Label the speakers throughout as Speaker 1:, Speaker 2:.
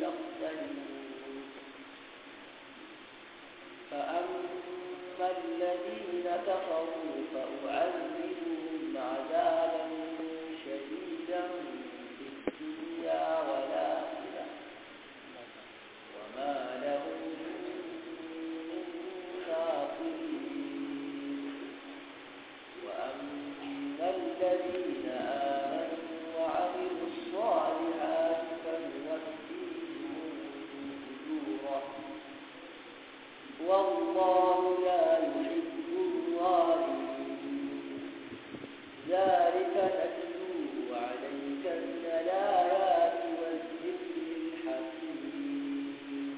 Speaker 1: يختلفون فأما الذين كفروا فأعذبهم عذابا شديدا في الدنيا والآخرة وما لهم من ناصرين وأما الذين آمنوا وعملوا الصالحات فنوفيهم أجورهم والله لا يحب الظالمين ذلك نتلوه عليك من الآيات والذكر الحكيم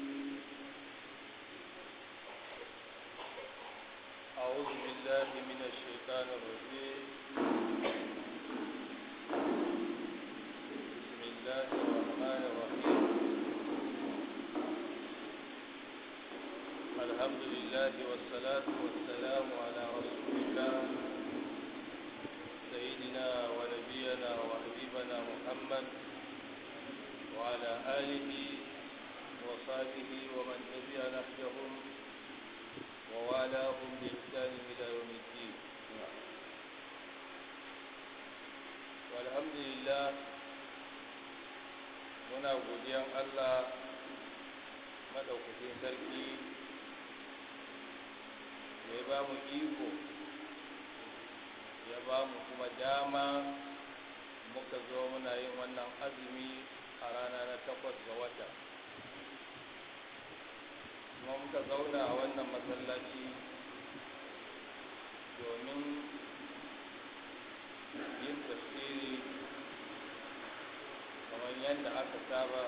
Speaker 2: أعوذ بالله من الشيطان الرجيم بسم الله الرحمن الرحيم الحمد لله والصلاة والسلام على رسول الله سيدنا ونبينا وحبيبنا محمد وعلى آله وصحبه ومن تبع نهجهم ووالاهم بإحسان إلى يوم الدين والحمد لله muna godiyan Allah maɗaukakin sarki da ya ba mu iko ya ba mu kuma dama muka zo muna yin wannan azumi a rana na takwas ga wata kuma muka zauna a wannan masallaci domin yin tafsiri kamar yadda aka saba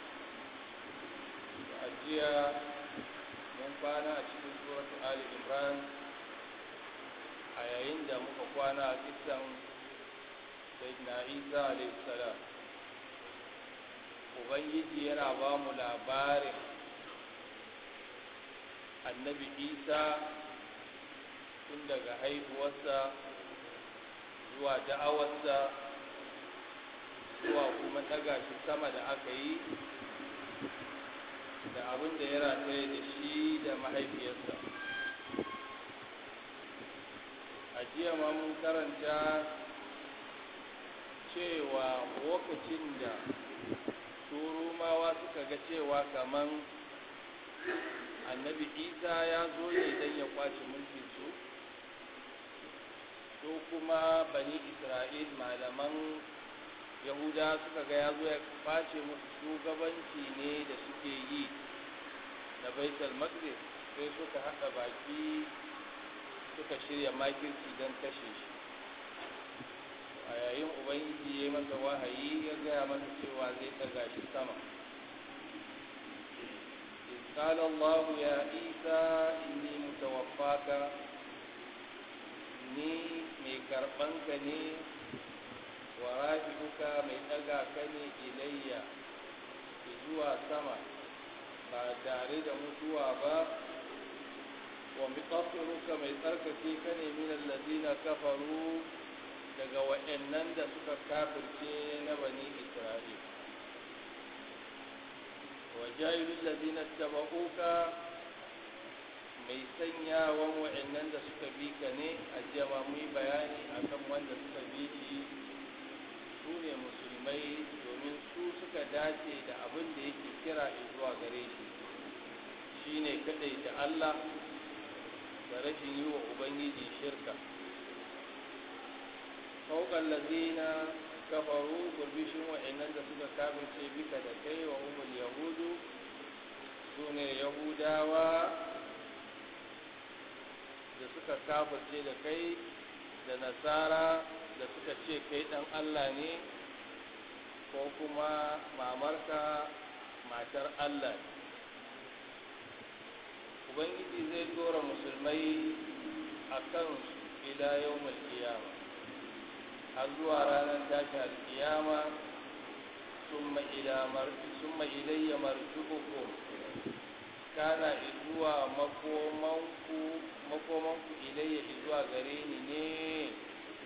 Speaker 2: a jiya mun kwana a cikin suratu ali imran a yayin da muka kwana a kisan sayyidina isa alaihi salam ubangiji yana ba mu labarin annabi isa tun daga haihuwarsa zuwa da'awarsa zuwa kuma daga shi sama da aka yi da abin da ya rataye da shi da mahaifiyarsa a jiya ma mun karanta cewa lokacin da turumawa suka ga cewa kaman annabi isa ya zo ne don ya kwace mulkin su su kuma bani isra'il malaman yahuda suka ga ya zo ya kwace musu shugabanci ne da suke yi na baitul maqdis sai suka haɗa baki suka shirya makirci don kashe shi a yayin ubangiji ya masa wahayi ya gaya masa cewa zai ɗaga shi sama قال الله يا عيسى إني متوفاك ni mai karɓanka ne wa rafi'uka mai ɗaga ka ne ilayya zuwa sama ba tare da mutuwa ba wa mutaffiruka mai tsarkake ka ne min allazina kafaru daga wa'annan da suka kafirce na bani isra'il wa jahilul ladina tabauka mai sanyawan wa'annan da suka bi ka ne a jama mu yi bayani akan wanda suka bi shi su ne musulmai domin su suka dace da abin da yake kira zuwa gare shi shine kadai da Allah da rashin yi wa ubangiji shirka fauƙan lazina kafaru gurbishin wa'annan da suka kafirce bika da kai wa umul yahudu su ne yahudawa da suka kafirce da kai da nasara da suka ce kai ɗan Allah ne ko kuma mamarka matar Allah ne ubangiji zai dora musulmai a kan ila yau kiyama har zuwa ranar tashin alkiyama summa ilayya marjubukum kana zuwa makomanku makomanku ilayya zuwa gare ni ne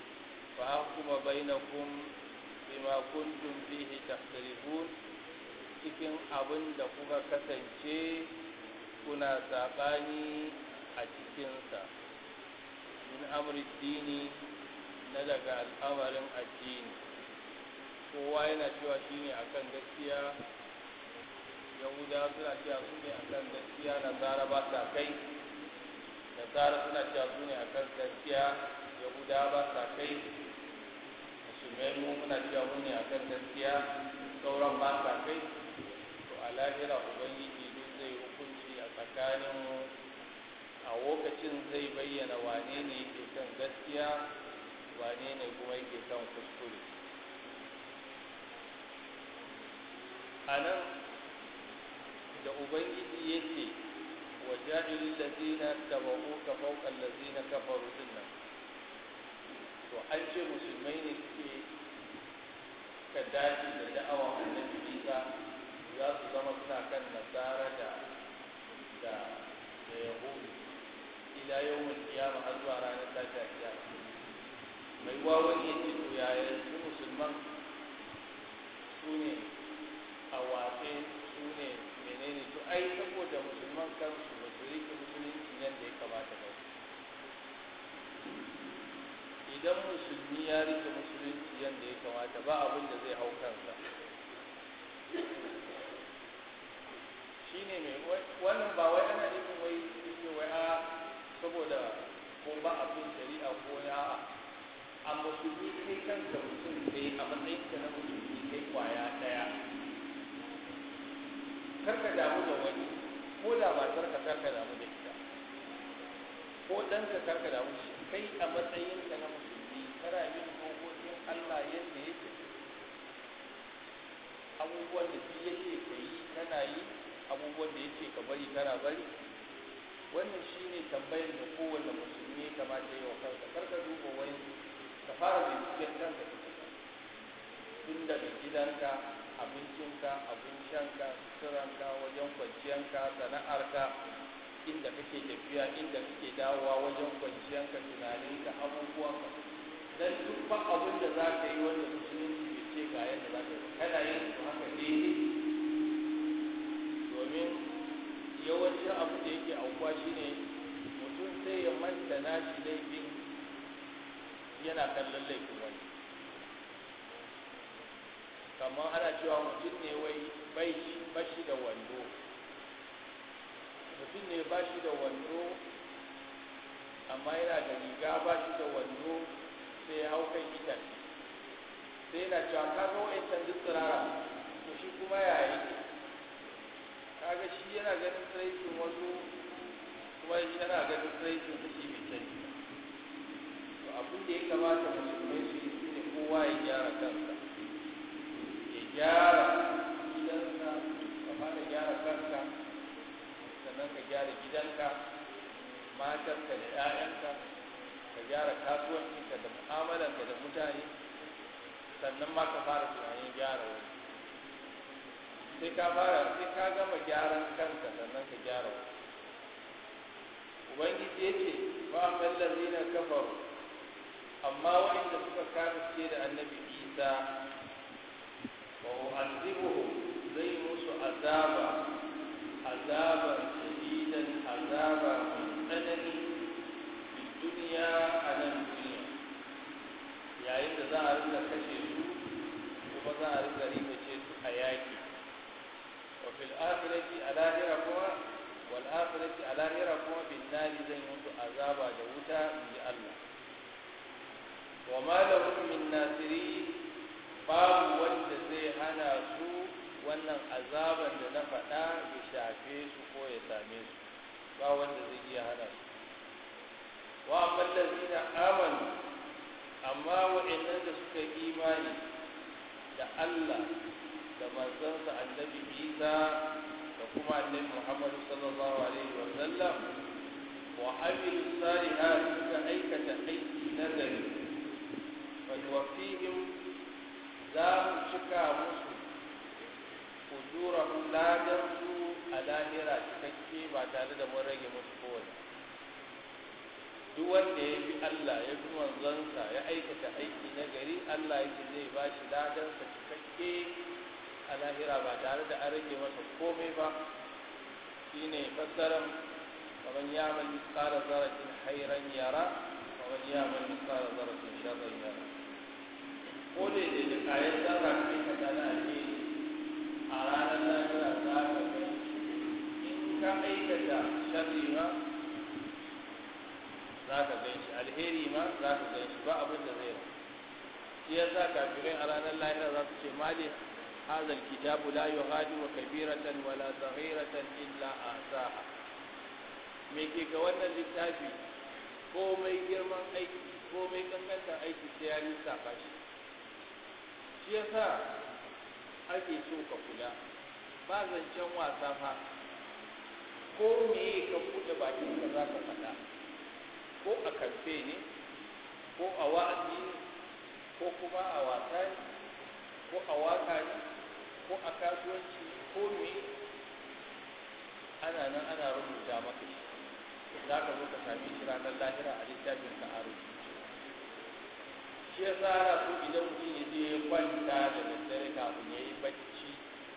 Speaker 2: fa kuma bainakum bima kuntum fihi tahtalifun cikin abin da kuka kasance kuna saɓani a cikinsa min amri dini na daga al'amarin addini kowa yana cewa shi ne akan gaskiya yahudawa suna cewa su ne akan gaskiya nasara ba sa kai nasara suna cewa su ne akan gaskiya yahudawa ba sa kai musulmai mu muna cewa mu ne akan gaskiya sauran ba sa kai to a lahira ubangiji duk zai hukunci a tsakaninmu a lokacin zai bayyana wane ne yake kan gaskiya wane ne kuma yake kan kuskure a nan da ubangiji ya ce wa ja'ilin lazina taba'u ka fauƙan lazina kafaru din nan to an ce musulmai ne suke ka dace da da'awan annabi isa za su zama suna kan nasara da da da yahudu ila yawon kiyama har zuwa ranar tashi a kiyama mai wawan ya ce to yaya su musulman su ne a watse su ne menene to ai saboda musulman kansu ba su rike musulunci yadda ya kamata ba idan musulmi ya rike musulunci yadda ya kamata ba abin da zai hau kansa shi ne mai wannan ba wai ana nufin wai ce wai a saboda ko ba abin shari'a ko ya a musulmi kai kanka mutum kai a matsayin ka na musulmi kai kwaya daya karka damu da wani ko da matar ka karka damu da ita ko ɗanka karka damu da shi kai a matsayin ka na musulmi kana yin dokokin Allah yadda yake abubuwan da shi yake ka yi kana yi abubuwan da yake ka bari kana bari wannan shine tambayar da kowanne musulmi ya kamata yi wa kansa karka duba wani ka fara binciken kanka tun daga gidanka abincinka abin shanka suturanka wajen kwanciyanka sana'arka inda kake tafiya inda kake dawowa wajen kwanciyanka tunaninka abubuwanka dan duk ba abin da za ka yi wanda musulunci bai ce ga yadda za ka yi kana yin su haka daidai domin yawancin abin da yake aukuwa shine mutum sai ya manta nashi laifin yana kallon laifin wani kamar ana cewa mutum ne wai bai bashi da wando mutum ne ba shi da wando amma yana da riga ba shi da wando sai ya hau kan itace sai yana cewa ka ga wa'ancan duk tsirara to shi kuma ya yi kaga shi yana ganin tsiraitin wasu kuma yana ganin tsiraitin su shi bai sani to abin da ya kamata musulmai su yi shine kowa ya gyara kansa ya gyara gidansa ka fara gyara kanka sannan ka gyara gidanka matarka da 'ya'yanka ka gyara kasuwancinka da mu'amalanka da mutane sannan ma ka fara tunanin gyara wani sai ka fara sai ka gama gyaran kanka sannan ka gyara wani ubangiji ya ce ba a mallazi na kafaru amma waɗanda suka kafirce da annabi isa wa u'azibuhu zai musu azaba azaba shadidan azaba mai tsanani fi duniya a nan duniya yayin da za a rinka kashe su kuma za a rinka ribace su a yaƙi wa fil akhirati a lahira kuma wal akhirati a lahira kuma bin nari zai musu azaba da wuta in ji Allah wa ma lahum min nasiri babu wanda zai hana su wannan azaban da na faɗa ya shafe su ko ya same su ba wanda zai iya hana su wa amma allazina amanu amma wa'annan da suka imani da Allah da manzansa annabi Isa da kuma annabi Muhammad sallallahu alaihi wa sallam wa amilu salihat suka aikata aiki nagari fa yuwaffihim za mu cika musu ujurahum ladan su a lahira cikakke ba tare da mun rage musu kowane duk wanda ya bi Allah ya bi manzonsa ya aikata aiki na gari Allah yake zai ba shi ladansa cikakke a lahira ba tare da an rage masa komai ba shine fassarar kamar yaman misqala zaratin khairan yara kamar yaman misqala zaratin sharran yara ko da da duk ayat zarra kai ka tana alheri a ranar lahira za ka gani in ka aikata sharri ma za ka gan shi alheri ma za ka gan shi ba abin da zai shi ya sa kafirai a ranar lahira za su ce mali هذا الكتاب لا يغادر كبيرة ولا صغيرة إلا أحصاها me ke ga wannan littafi komai girman aiki komai kankanta aiki sai ya lissafa shi shi yasa ake so ka kula ba zancen wasa fa ko me ka buɗe bakin ka za ka faɗa ko a kamfe ne ko a wa'azi ne ko kuma a wasa ne ko a waka ne ko a kasuwanci ko me ana nan ana rubuta maka shi za ka zo ka same shi ranar lahira a littafin ka a rubuce shi ya tsara su idan mutum ya je kwanta da daddare kafin ya yi bacci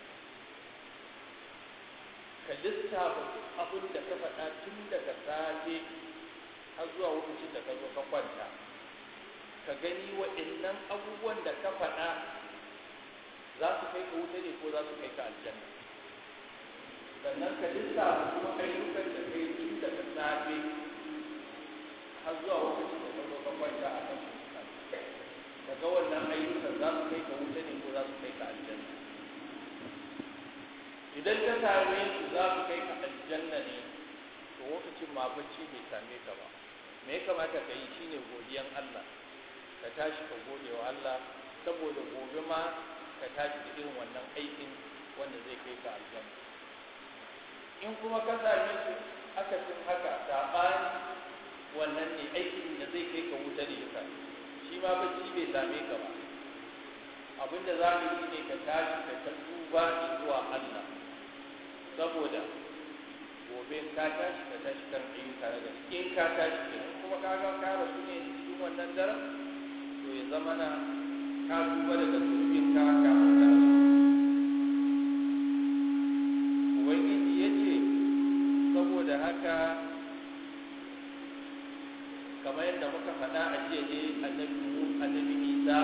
Speaker 2: ka lissafa duk abin da ka faɗa tun daga safe har zuwa lokacin da ka zo ka kwanta ka gani waɗannan abubuwan da ka faɗa za su kai ka wuta ne ko za su kai ka aljanna sannan ka lissafa kuma ayyukan da kai tun daga safe har zuwa lokacin da ka zo ka kwanta a kan ka ga wannan ayyukan za su kai ka wuta ne ko za su kai ka aljanna idan ka same su za su kai ka aljanna ne to lokacin ma bacci bai same ka ba me ya kamata ka yi shine godiyan Allah ka tashi ka gode wa Allah saboda gobe ma ka tashi da irin wannan aikin wanda zai kai ka aljanna in kuma ka same su aka cin haka saɓani wannan ne aikin da zai kai ka wuta ne ka shi ma bacci bai same ka ba abinda za mu yi ne ka tashi ka ta duba zuwa Allah saboda gobe ka tashi ka tashi kan ayyuka na gari in ka tashi ke kuma ka ga ka rasu ne cikin wannan daren to ya zama na ka duba daga zunubin ka kafin ka rasu ubangiji ya ce saboda haka kamar yadda muka faɗa a jiya ne annabi annabi isa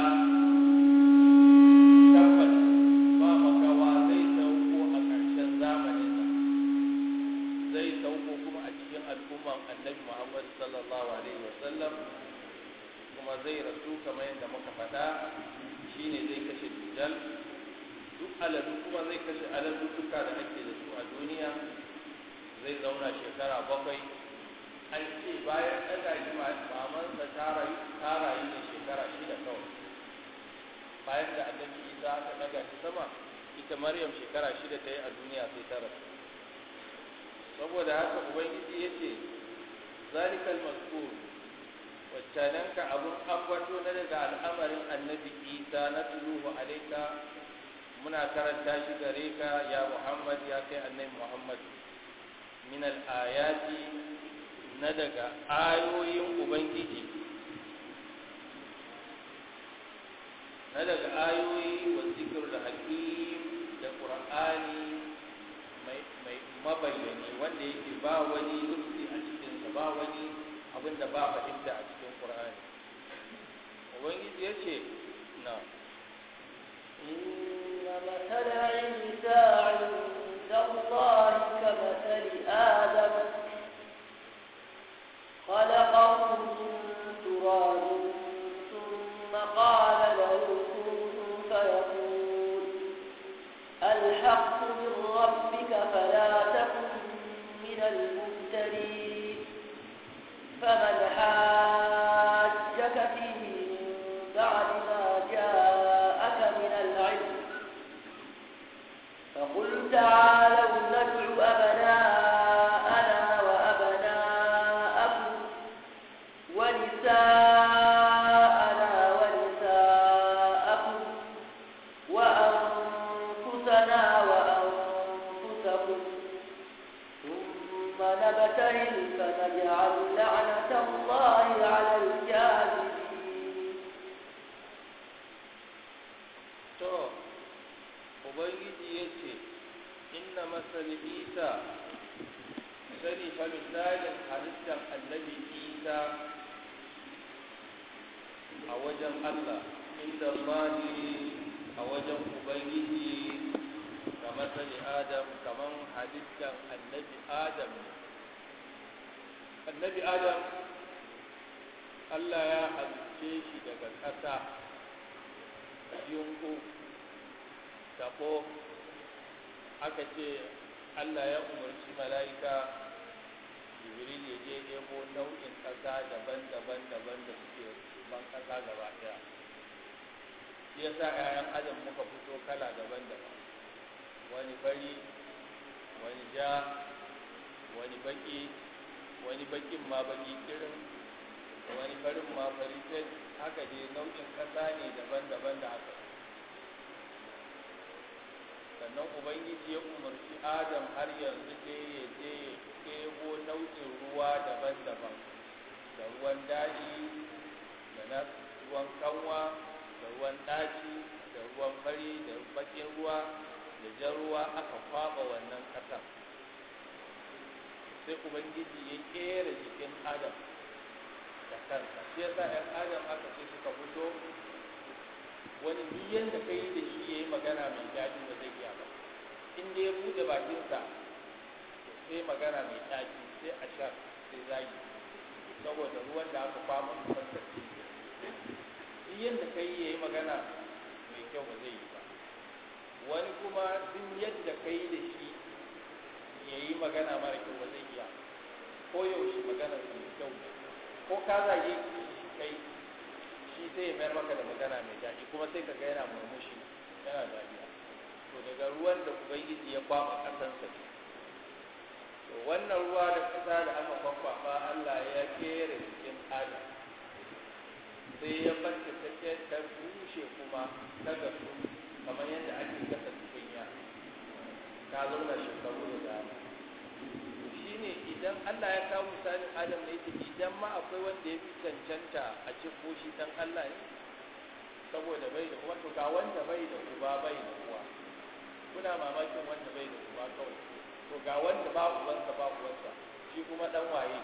Speaker 2: tabbas ba makawa zai sauko a ƙarshen zamanin nan zai sauko kuma a cikin al'umman annabi muhammad sallallahu alaihi wasallam kuma zai rasu kamar yadda muka faɗa shine zai kashe dujal duk aladu kuma zai kashe aladu duka da ake da su a duniya zai zauna shekara bakwai an ce bayan ɗaga shi mamansa ta rayu ne shekara shida kawai bayan da annabi isa aka ɗaga shi sama ita maryam shekara shida ta yi a duniya sai ta rasu saboda haka ubangiji ya ce zalikal mazkur waccananka abun ambato na daga al'amarin annabi isa na tuluhu alaika muna karanta shi gare ka ya muhammad ya kai annabi muhammad min al-ayati na daga ayoyin ubangiji na daga ayoyi wa zikir da hakim da qur'ani mai mai mabayyani wanda yake ba wani rufi a cikinsa ba wani abin da ba fahimta a cikin qur'ani ubangiji ya ce na
Speaker 1: إن مثل عيسى عند الله كمثل آدم خلقه من تراب ثم قال له كن فيكون الحق من ربك فلا تكن من الممترين فمن حاجك فيه من بعد ما جاءك من العلم فقل تعالوا ندع أبناءنا وأبناءكم ونساءنا ونساءكم وأنفسنا وأنفسكم ثم نبتهل فنجعل لعنة الله على الكاذبين
Speaker 2: to ubangiji inna masal isa sani fa misalin halittar annabi isa a wajen allah inda mani a wajen ubangiji kamar sani adam kamar halittar annabi adam annabi adam allah ya halice shi daga ƙasa yunku taɓo aka ce allah ya umarci mala'ika jibril ya je ɗebo nau'in ƙasa daban-daban daban da suke ban ƙasa gaba ɗaya shi yasa 'ya'yan adam muka fito kala daban-daban wani fari wani ja wani baki wani bakin ma baki kirin wani farin ma fari haka dai nau'in ƙasa ne daban-daban da aka sannan ubangiji ya umarci adam har yanzu dai ya je ya ɗebo nau'in ruwa daban-daban da ruwan daji da na ruwan kanwa da ruwan ɗaci da ruwan fari da bakin ruwa da jan ruwa aka kwaba wannan ƙasar sai ubangiji ya ƙera jikin adam da kansa shi yasa ‘yan adam aka ce suka fito wani biyan da ka yi da shi ya yi magana mai daɗi ba zai iya ba in da ya buɗe bakinsa sai magana mai daɗi sai a sha sai zagi saboda ruwan da aka kwama fuskar biyan da ka yi ya yi magana mai kyau ba zai yi ba wani kuma duk yadda ka yi da shi ya yi magana mara kyau ba zai iya ko yaushe magana mai kyau ko ka zage shi kai shi sai ya mayar maka da magana mai daɗi kuma sai ka ga yana murmushi yana dariya to daga ruwan da ubangiji ya kwaba ƙasansa ne to wannan ruwa da ƙasa da aka kwakwafa Allah ya kere cikin adam sai ya bata ta ta bushe kuma ta gasu kamar yadda ake gasa tukunya ta zauna shekaru da dama shi ne idan Allah ya kawo misalin Adam ne yake idan ma akwai wanda ya fi cancanta a ce ko shi dan Allah ne saboda bai da uwa to ga wanda bai da uba bai da uwa kuna mamakin wanda bai da uba kawai to ga wanda ba ubansa ba uwarsa shi kuma dan waye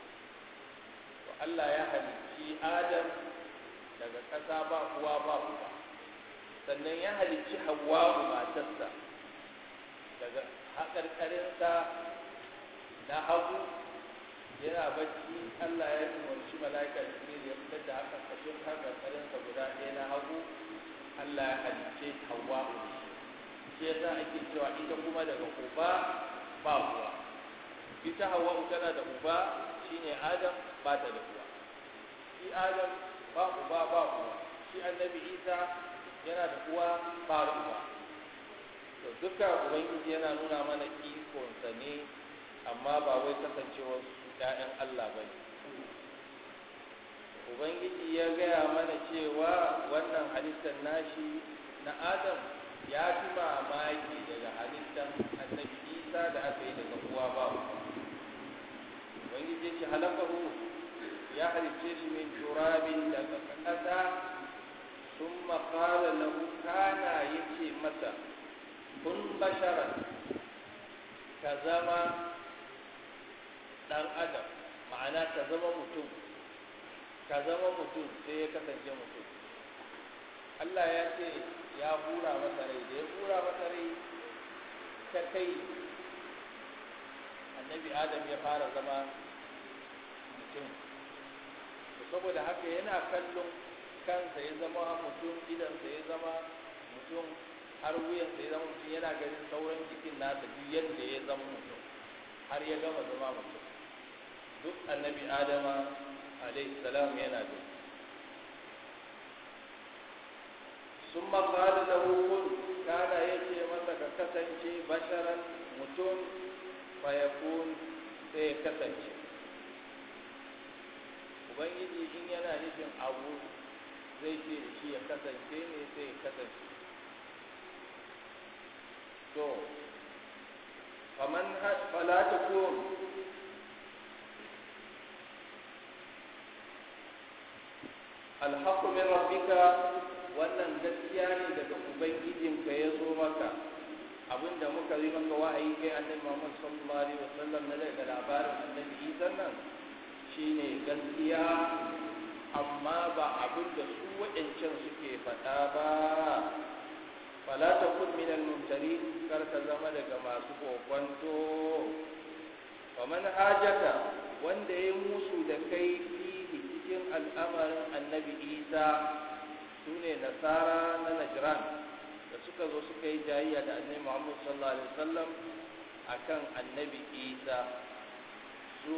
Speaker 2: to Allah ya halicci Adam daga ƙasa ba uwa ba uba sannan ya halicci Hawwa matarsa daga haƙarƙarinsa na hagu yana bacci Allah ya umarci mala'ika Jibril ya fitar da haka kashin haƙarƙarinsa guda ɗaya na hagu Allah ya halicce Hawwa shi yasa ake cewa ita kuma daga uba ba uwa ita Hawwa tana da uba shine Adam ba ta da uwa shi Adam ba uba ba uwa shi Annabi Isa yana da uwa ba uba to duka ubangiji yana nuna mana ikonsa ne amma ba wai kasancewar su ‘ya'yan Allah ba ne. Ubangiji ya gaya mana cewa wannan halittar nashi na Adam ya fi mamaki daga halittar annabi Isa da aka yi daga uwa ba Ubangiji ya ce halakahu ya halicce shi min turabin daga ƙasa sun makala lahu kana ya ce masa kun basharar ka zama ɗan adam ma'ana ka zama mutum ka zama mutum sai ya kasance mutum Allah ya ce ya hura masa rai da ya hura masa rai ta kai annabi adam ya fara zama mutum saboda haka yana kallon kansa ya zama mutum idansa ya zama mutum har wuyansa ya zama mutum yana ganin sauran jikin nasa duk yadda ya zama mutum har ya gama zama mutum duk annabi adama alaihi salam yana da sun maƙali da hukun kana ya ce masa ka kasance basharan mutum fayakun sai ya kasance ubangiji in yana nufin abu zai ce da shi ya kasance ne sai ya kasance to faman fala takun alhaqqu min rabbika wannan gaskiya ne daga ubangijinka ya zo maka abinda muka yi maka wa'ayi kai annabi Muhammad sallallahu alaihi wasallam na daga labarin annabi Isa nan shine gaskiya amma ba abin da su waɗancan suke faɗa ba fala takun min al-mumtari kar ka zama daga masu kokwanto wa man hajaka wanda ya musu da kai fihi cikin al'amarin annabi Isa sune nasara na Najran da suka zo suka yi jayayya da annabi Muhammad sallallahu alaihi wasallam akan annabi Isa su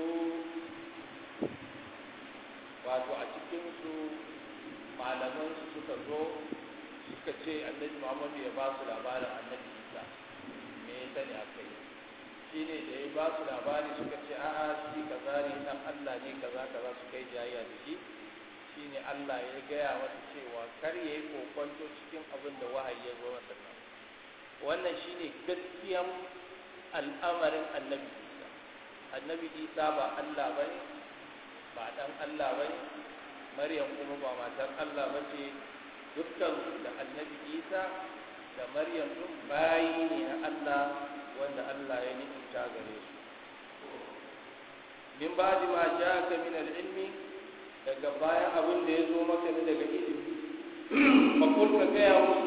Speaker 2: wato a cikin su malaman su suka zo suka ce annabi Muhammad ya ba su labarin annabi Isa me ya sani akai shine da ya ba su labari suka ce a'a shi kaza ne dan Allah ne kaza kaza suka yi jayayya da shi shine Allah ya gaya masa cewa kar yayi kokonto cikin abin da wahayi ya zo masa nan wannan shine gaskiyan al'amarin annabi Isa annabi Isa ba Allah bane ba dan Allah bane Maryam kuma ba matar Allah bace dukkan da annabi Isa da Maryam duk bayi ne na Allah wanda Allah ya ni'imta gare su min ba'di ma ja'aka min al-ilmi daga bayan abin da ya zo maka ne daga ilimi fakul ka gaya musu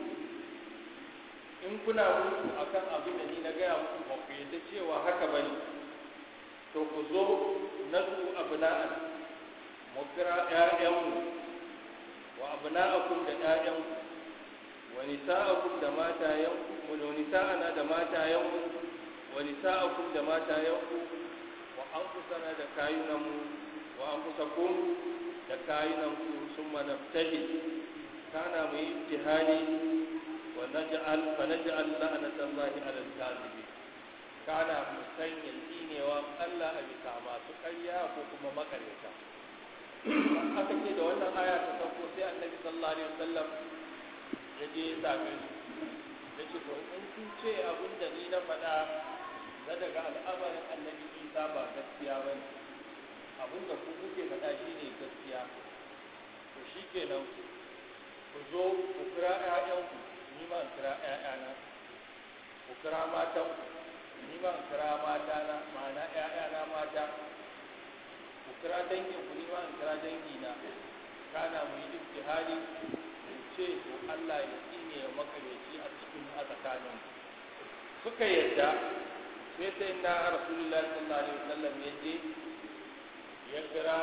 Speaker 2: in kuna musu akan abin da ni na gaya musu ba ku yadda cewa haka ba ne to ku zo na su abna'an mu kira ƴaƴanmu wa abna'akum da ƴaƴanku wa nisa'akum da matayanku wa nisa'ana da matayanku wa nisa'akum da matayanku wa anfusana da kayunanmu wa anfusakum da kayunanku summa nabtahil kana mu yi ibtihali wa naj'al fa naj'al la'natallahi 'ala al-kadhibin kana mu sanya tsinewa Allah a bisa masu ƙarya ko kuma makaryata aka ce da wannan aya ta sauko sai annabi sallallahu alaihi wasallam ya je ya same su ya ce to in kun ce abin da ni na faɗa na daga al'amarin annabi isa ba gaskiya ba ne abin da ku kuke faɗa shi ne gaskiya to shi kenan ku zo ku kira ‘ya'yanku ni ma in kira ‘ya'yana ku kira matanku ni ma in kira matana ma'ana ‘ya'yana mata ku kira danginku ni ma in kira dangina kana mu yi ijtihadi in ce to Allah ya tsine ya makareci a cikin a tsakanin suka yadda sai sai na rasulullahi sallallahu alaihi wasallam ya je ya kira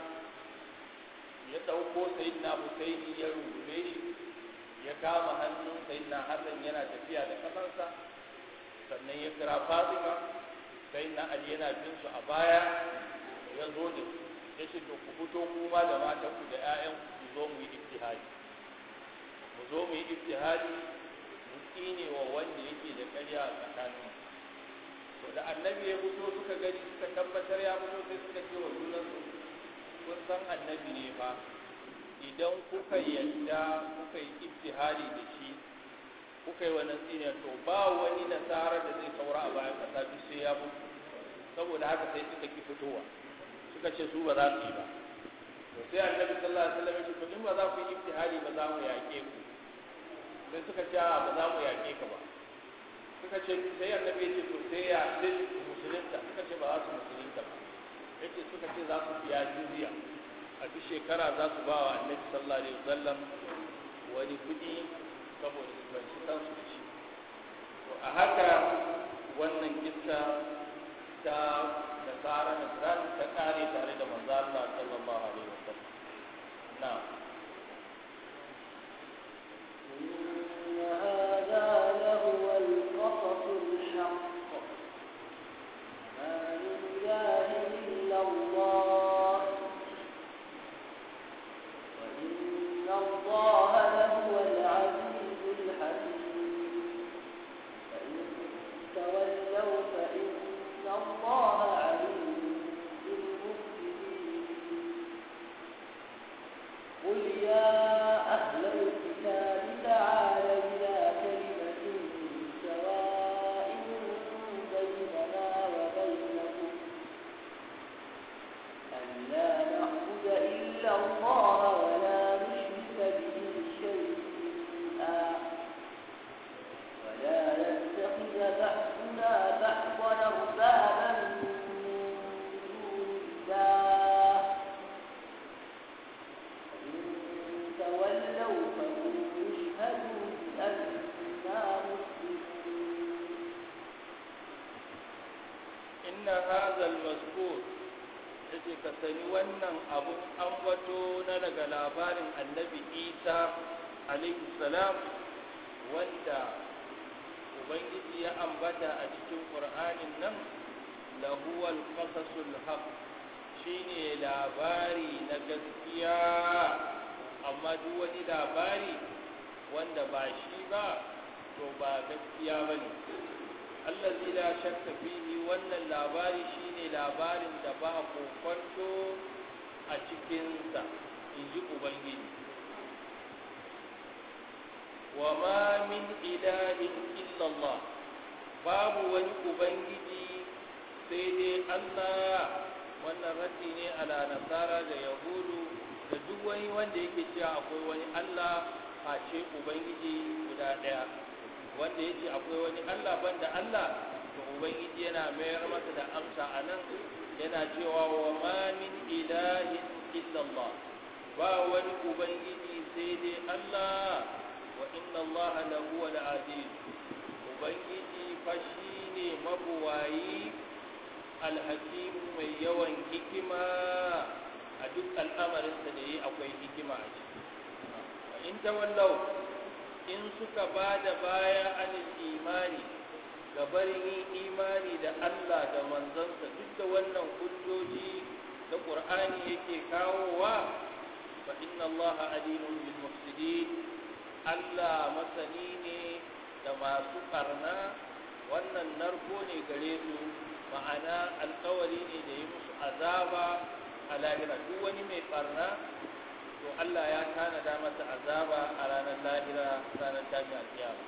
Speaker 2: ya ɗauko sayyidina Husaini ya rungume shi ya kama hannun sayyidina Hassan yana tafiya da kafansa sannan ya kira Fatima sayyidina Ali yana bin su a baya ya zo da su ya ce to ku fito kuma da matanku da 'ya'yanku ku zo mu yi iftihadi mu zo mu yi iftihadi mu tsine wa wanda yake da ƙarya a tsakanin to da annabi ya fito suka gani suka tabbatar ya fito sai suka ce wa junansu kun san annabi ne fa idan kuka yadda kuka yi iftihadi da shi kuka yi wannan tsine to ba wani nasara da zai saura a bayan kasa duk sai ya mutu saboda haka sai suka ki fitowa suka ce su ba za su yi ba to sai annabi sallallahu alaihi wasallam ya ce to in ba za ku yi iftihadi ba za mu yaƙe ku sai suka ce ba za mu yaƙe ka ba suka ce sai annabi ya ce to sai ya sai musulunta suka ce ba za su musulunta ba yace suka ce za su biya jizya a duk shekara za su ba wa annabi sallallahu alaihi wasallam wani kuɗi saboda su banci kansu da shi to a haka wannan kissa ta nasara nasran ta kare tare da manzo Allah sallallahu alaihi wasallam na'am
Speaker 1: إن هذا لهو القصص الحق ما من إله إلا الله وإن الله لهو العزيز الحكيم فإن تولوا فإن الله عليم بالمفسدين قل يا أهل الكتاب تعالوا إلى كلمة سواء بيننا وبينكم ألا نعبد إلا الله ولا نشرك به شيئا ولا يتخذ تولوا فقولوا اشهدوا بأننا مسلمون
Speaker 2: inna hazal mazkur yace ka sani wannan abun ambato na daga labarin annabi isa alaihi salam wanda ubangiji ya ambata a cikin qur'anin nan lahuwal qasasul haq shine labari na gaskiya amma duk wani labari wanda ba shi ba to ba gaskiya bane allazi la shakka fihi wannan labari shine labarin da ba kokonto a cikinsa inji ubangiji wa ma min ilahin illallah babu wani ubangiji sai dai Allah wannan raddi ne ala nasara da yahudu da duk wani wanda yake cewa akwai wani Allah face ubangiji guda ɗaya wanda ya ce akwai wani Allah banda Allah to ubangiji yana mayar masa da amsa a nan yana cewa wa ma min ilahin illallah ba wani ubangiji sai dai Allah wa inna Allah lahu al aziz ubangiji fa shine mabuwayi alhakim mai yawan hikima a duk al'amarinsa da yi akwai hikima a ciki in tawallau in suka ba da baya anil imani ga barin yin imani da Allah da manzansa duk da wannan hujjoji da Qur'ani yake kawowa fa inna Allah alimun bil mufsidin Allah masani ne da masu karna wannan narko ne gare su ma'ana alkawari ne da yi musu azaba a lahira duk wani mai barna to Allah ya tanada masa azaba a ranar lahira ranar tashi alkiyama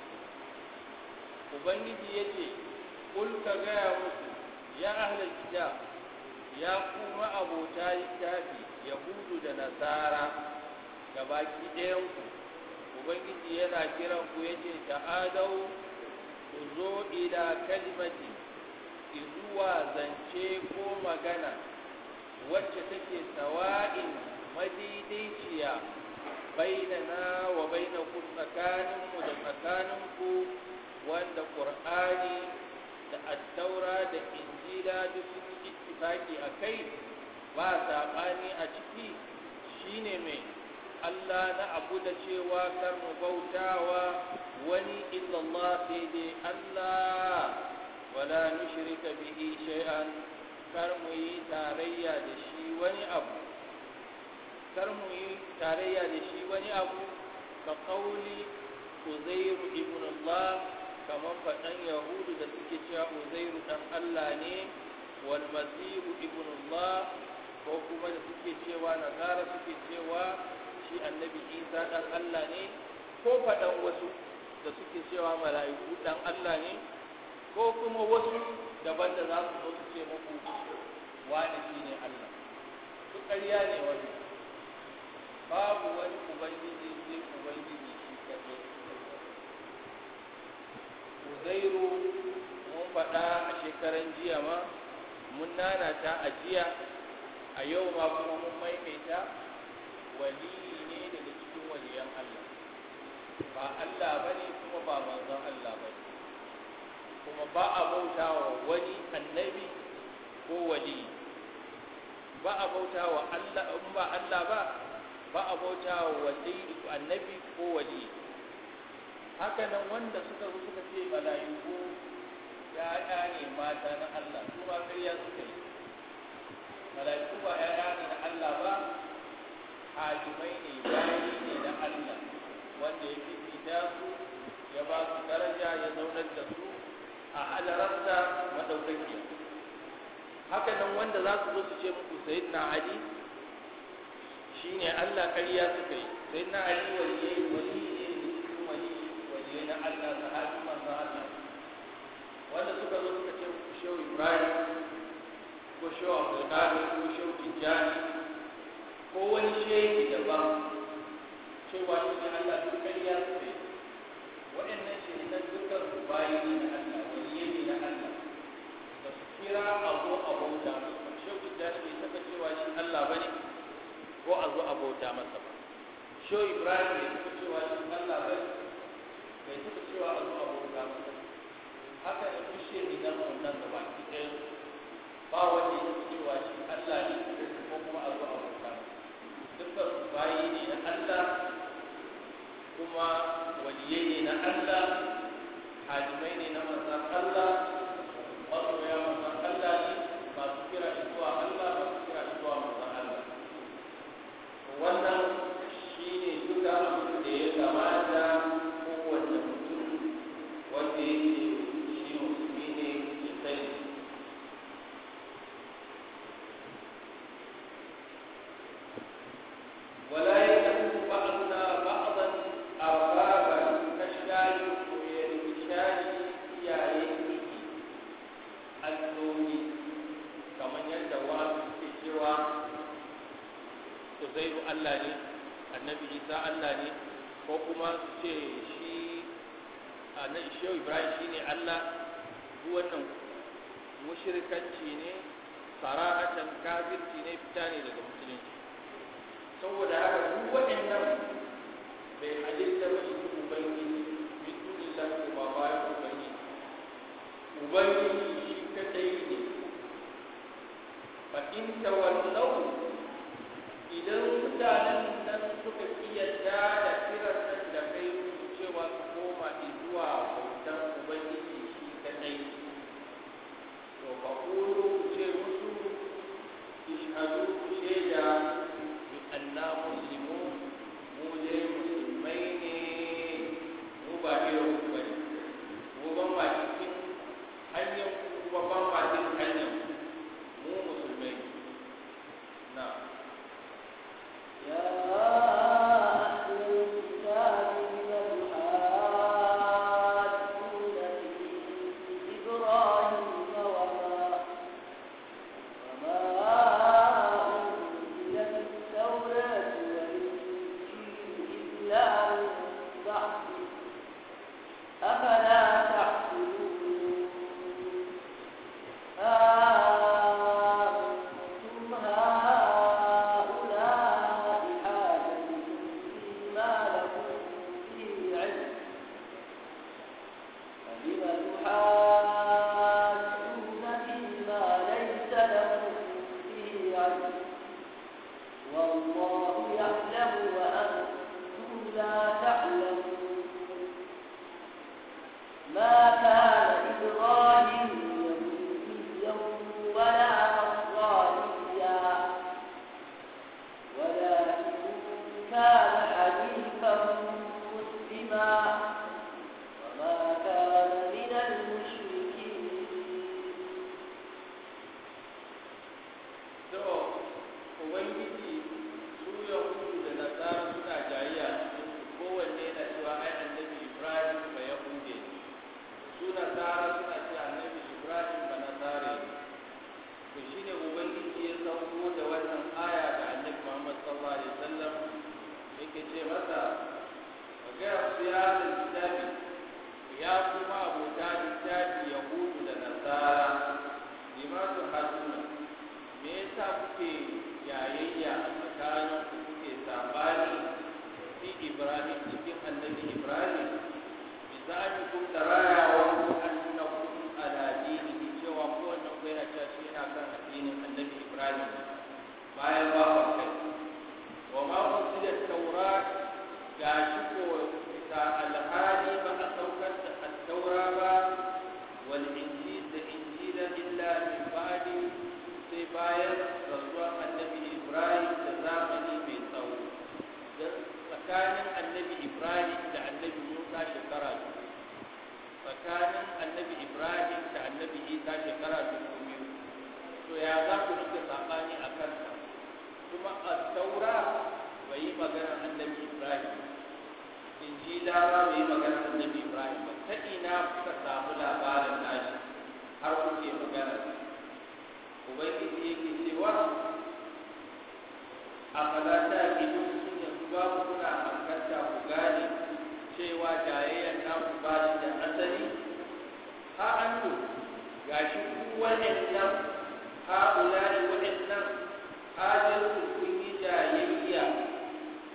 Speaker 2: ubangiji yace kul ka gaya musu ya ahlal kitab ya kuma abota littafi yahudu da nasara ga baki ɗayan ku ubangiji yana kiran ku yace ta'adau ku zo ila kalimati zuwa zance ko magana wacce take sawa'in madaidaiciya bainana wa bainakum tsakaninmu da tsakaninku wanda ƙur'ani da attaura da injila duk sun yi ittifaki a kai ba saɓani a ciki shine mai Allah na abu da cewa kar mu bautawa wani illallah sai dai Allah wala nushrika bihi shay'an kar mu yi tarayya da shi wani abu kar mu yi tarayya da shi wani abu ka kauli uzairu ibn Allah kamar faɗan yahudu da suke cewa uzairu dan Allah ne wal masihu ibn Allah ko kuma da suke cewa nasara suke cewa shi annabi isa dan Allah ne ko faɗan wasu da suke cewa mala'iku dan Allah ne ko kuma wasu daban da za su zo su ce muku wani shi ne Allah duk ƙarya ne wani babu wani ubangiji sai ubangiji shi kaɗai uzairu mun faɗa a shekaran jiya ma mun nanata a jiya a yau ma kuma mun maimaita wali ne daga cikin waliyan Allah ba Allah ba ne kuma ba manzon Allah ba ne kuma ba a bauta wa wani annabi ko wali ba a bauta wa Allah in ba Allah ba ba a bauta wa wali annabi ko wali haka nan wanda suka zo suka ce mala'iku ya'ya ne mata na Allah su ba ƙarya suka yi mala'iku ba ya'ya ne na Allah ba hajimai ne bayi ne na Allah wanda ya fifita su ya ba su daraja ya zaunar da su a halararsa maɗaukaki haka nan wanda za su zo su ce muku sayyidina Ali shine Allah ƙarya suka yi sayyidina Ali waliyai wali ne cikin wali waliyai na Allah sahabi manzo Allah wanda suka zo suka ce muku shehu Ibrahim ko shehu Abdulkadir ko shehu Tijjani ko wani shehi daban cewa shi ne Allah duk ƙarya suka yi waɗannan shahidan dukkan su bayi ne na Allah waliyai ne na Allah da su kira a zo a bauta musu shehu Tijjani bai taɓa cewa shi Allah ba ne ko a zo a bauta masa ba sho ibrahim bai taɓa cewa shi allah bai bai taɓa cewa a zuwa bauta masa haka da kushe ne na nan da baki ɗaya ba wanda ya taɓa cewa shi allah ne ko kuma a zuwa bauta dukkan bayi ne na allah kuma waliyai ne na allah hadimai ne na manzan allah masoya manzan allah ne masu kira zuwa allah masu kira zuwa manzan allah wannan shi ne duka abin da ya kamata kowane mutum wanda yake shi musulmi ne ya sani ولا يكون بعضنا بعضا أربابا كالشاي ويرمشاي يا يكي النومي كما يدعى في سوى Uzairu Allah ne annabi Isa Allah ne ko kuma su ce shi annabi Shehu Ibrahim shine Allah duk wannan mushrikanci ne sarahatan kafirci ne fita ne daga musulunci saboda haka duk waɗannan bai halitta ba shi ubangiji bi dunillahi ko ba bayan ubangiji ubangiji shi kadai ne fa in tawallaw idan mutanen nan suka kiyarda da kiran nan da kai cewa su koma zuwa bautan ubangiji shi kadai to fa qulu ku ce musu ishhadu ku shaida bi anna muslimun mu dai musulmai ne mu ba irin ku bane mu ban ma cikin hanyar ku kuma ban ma cikin hanyar mu musulmai na
Speaker 1: يا أهل الكتاب لم حاجون في إبراهيم وما وما أنزلت التوراة والإنجيل إلا من بعده أفلا تعقلون أنتم هؤلاء حاجزتم فيما لكم به علم فلم تحاجون فيما ليس لكم به علم والله يعلم وأنتم لا تعلمون ما كان إبراهيم يهوديا ولا نصرانيا ولكن كان حنيفا مسلما وما كان من المشركين
Speaker 2: to ubangiji su yahudu da nasara suna jayayya cikin su kowanne na cewa ai annabi ibrahim ba yahude ne su nasara suna cewa annabi ibrahim ba nasare ne to shine ubangiji ya sauko da wannan aya ga annabi muhammad sallallahu alaihi wasallam yake ce masa ka gaya su ya da littafi ya kuma abota littafi yahudu da nasara limatu hasuna me yasa kuke yayayya a tsakanin ku kuke sabani fi ibrahim cikin annabi ibrahim misali kun da rayawa ku annakum ala dinihi cewa ko wannan ko yana cewa shi yana kan addinin annabi ibrahim bayan ba ku kai wa ma usila tawrat ga shi ko bisa alhali ba a saukar da at-taura ba wal injil da injila illa min ba'di sai bayan rasuwar annabi ibrahim da zamani mai tsawo don tsakanin annabi ibrahim da annabi musa shekara dubu tsakanin annabi ibrahim da annabi isa shekara dubu biyu to ya za ku rike saɓani a kansa kuma a taura bai yi maganar annabi ibrahim injila ba bai yi maganar annabi ibrahim ba ta ina kuka samu labarin nashi har kuke maganar ubangiji yake cewa a falata ido sun yanzu ba ku kuna hankalta ku gane cewa jayayyar naku ba shi da asali ha an to gashi ku waɗannan ha ulari waɗannan hajjarku kun yi jayayya fi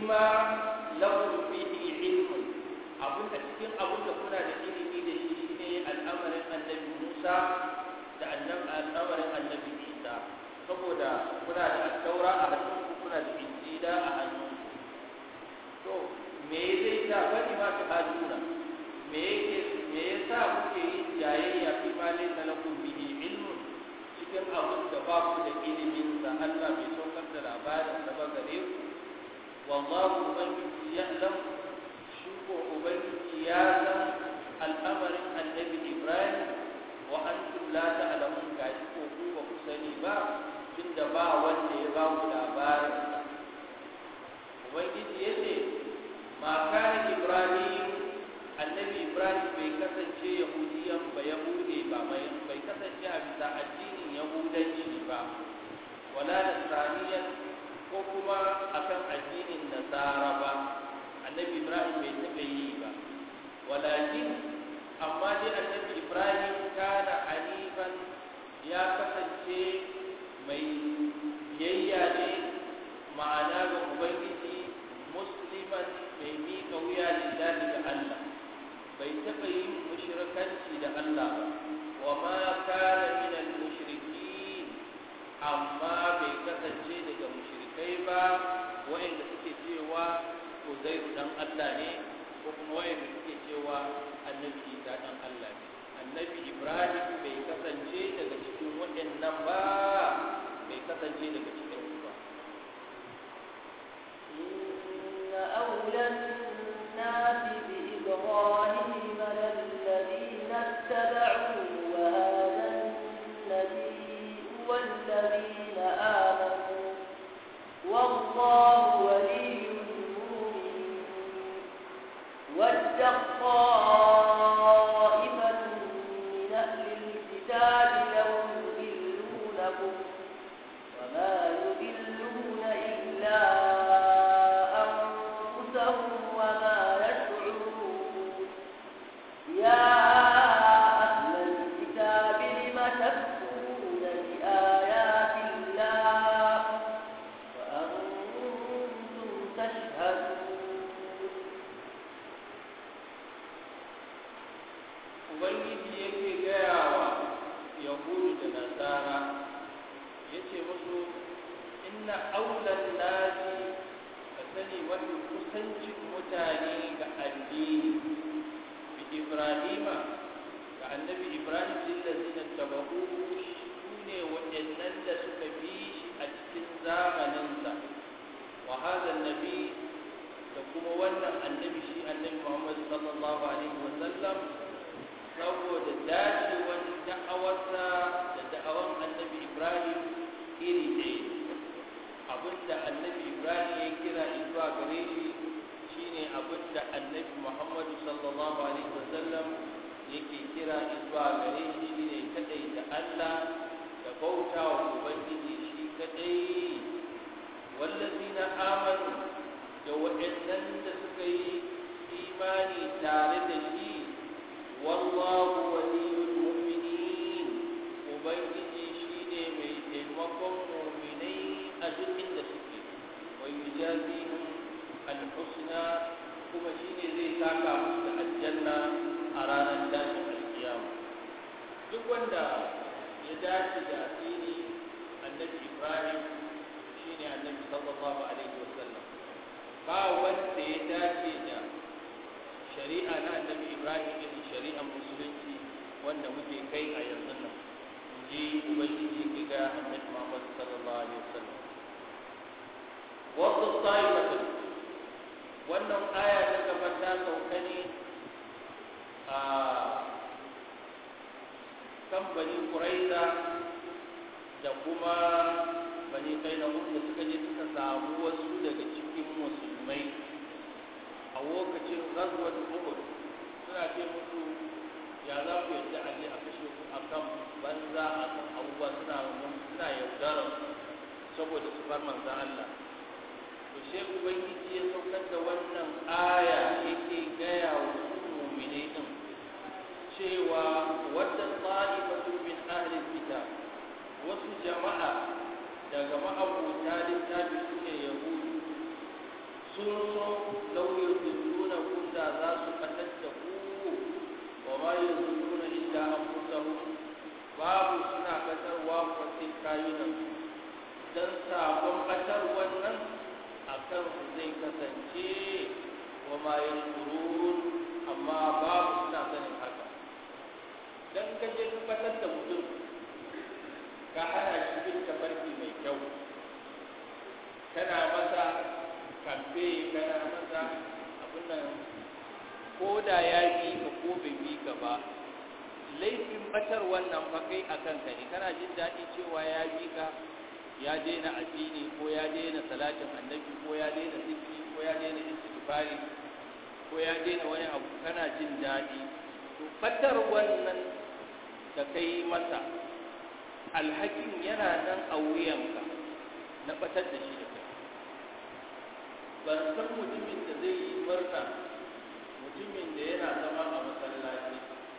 Speaker 2: fima lakum bihi ilmun abun a cikin abun da kuna da ilimi da shi shine al'amarin annabi Musa da al'amarin annabi Isa saboda kuna da taura a hannunku kuna da injila a hannunku to me zai sa wani ma ta hajuna me yake me yasa kuke yin jayayya fi ma laysa lakum bihi ilmun cikin abun da ba ku da ilimin sa Allah bai saukar da labarin sa ba gare ku wallahu ubangiji ya'lam shi ko ubangiji ya san al'amarin annabi Ibrahim wa antum la ta'lamun gashi ko ku ba ku sani ba tunda ba wanda ya ba ku labarin sa ubangiji yace ma kana Ibrahim annabi Ibrahim bai kasance yahudiyan ba yahude ba mai bai kasance a bisa addinin yahudanci ba wala nasraniyan ko kuma akan addinin nasara ba annabi Ibrahim bai taɓa yi ba walakin amma dai annabi ibrahim kana hanifan ya kasance mai biyayya ne ma'ana ga ubangiji musliman mai miƙa wuya lillahi ga allah bai taɓa yin mushrikanci da allah ba wa ma kana min al-mushrikin amma bai kasance daga mushrikai ba wa'anda suke cewa Uzairu dan Allah ne ko kuma wayanda suke cewa annabi Isa dan Allah ne annabi Ibrahim bai kasance daga cikin waɗannan ba bai kasance daga cikin su ba
Speaker 1: إن أولى الناس بإبراهيم للذين اتبعوه وهذا النبي والذين آمنوا والله ولي المؤمنين ود طائفة من أهل الكتاب لو يضلونكم وما يضلون إلا أنفسهم وما يشعرون يا أهل الكتاب لم تكفرون بآيات الله وأنتم تشهدون
Speaker 2: ubangiji yake gaya wa yahudu da nasara ya ce musu inna aulan nasi ka sani mafi kusancin mutane ga addini bi ibrahima ga annabi ibrahim lillazi na tabahu su ne waɗannan da suka bi shi a cikin zamaninsa wa hadha nabi da kuma wannan annabi shi annabi muhammad sallallahu alaihi wa sallam saboda dacewar da'awarsa da da'awar annabi ibrahim iri ɗaya abinda annabi ibrahim ya kira zuwa gare shi shine abinda annabi muhammadu sallallahu alaihi wasallam yake kira zuwa gare shi shine kadai da allah da bauta wa ubangiji shi kadai wallazina amanu da waɗannan da suka yi imani tare da shi wallahu waliyul mu'minin ubangiji shine mai taimakon mu'minai a duk inda suke wa yujazihum alhusna kuma shine zai saka musu da aljanna a ranar tashin alkiyama duk wanda ya dace da asiri annabi ibrahim shine annabi sallallahu alaihi wasallam ba wanda ya dace da shari'a na annabi ibrahim irin shari'ar musulunci wanda muke kai a yanzu nan ji ubangiji ke ga annabi muhammad sallallahu alaihi wasallam wasu ta'ifatun wannan aya ta gaba ta sauka ne a kan bani quraiza da kuma bani kaina da suka je suka samu wasu daga cikin musulmai a lokacin ghazwat uhud suna ce musu ya za ku yadda a je a kashe ku a kan banza a kan abubuwa suna suna yaudarar saboda su bar manzan Allah to sai ubangiji ya saukar da wannan aya yake gaya wa su mu'mine din cewa wadda ta'ifatu min ahli kitab wasu jama'a daga ma'abuta littafi suke yahudu sun so lauyin zulluna kun da za su fatar da ku wa ma yi zulluna illa an kusahu babu suna fatarwa kwatin kayunan don sabon fatar wannan a kan su zai kasance wa ma yi amma babu suna sanin haka don kaje ka fatar da mutum ka hana shi bin tafarki mai kyau kana masa kamfe kana masa abin nan ko da ya bi ka ko bai bi ka ba laifin batar wannan fa kai a kanka ne kana jin daɗi cewa ya bi ka ya daina addini ko ya daina salatin annabi ko ya daina zikri ko ya daina istighfari ko ya daina wani abu kana jin daɗi to batar wannan da kai masa alhakin yana nan a wuyanka na batar da shi da kai ban san mutumin da zai yi murna mutumin da yana zama a masallaci